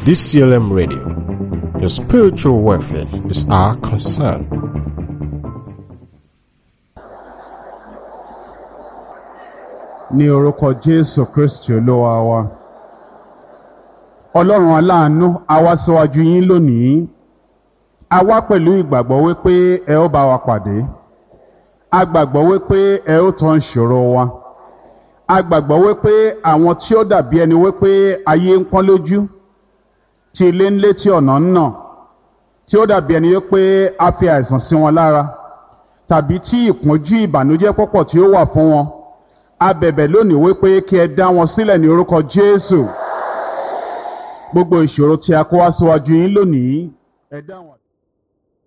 DCLM Radio. Your spiritual welfare is our concern. ní orúkọ jésù kristi olúwa wa ọlọ́run aláàánú a wá síwájú yín lónìí a wá pẹ̀lú ìgbàgbọ́ wípé ẹ ó bá wa pàdé a gbàgbọ́ wípé ẹ ó tán ìṣòro wa a gbàgbọ́ wípé àwọn tí ó dàbí ẹni wípé ayé ń pọ́n lójú tí ilé ń lé tí ọ̀nà ń nà tí ó dàbí ẹni wípé a fi àìsàn sí wọn lára tàbí tí ìpọ́njú ìbànújẹ́ pọ̀pọ̀ tí ó wà fún wọn a bẹ̀bẹ̀ lónìí wípé kí ẹ dá wọn sílẹ̀ ní orúkọ jésù gbogbo ìṣòro tí a kó wá síwájú yín lónìí ẹ dá wọn.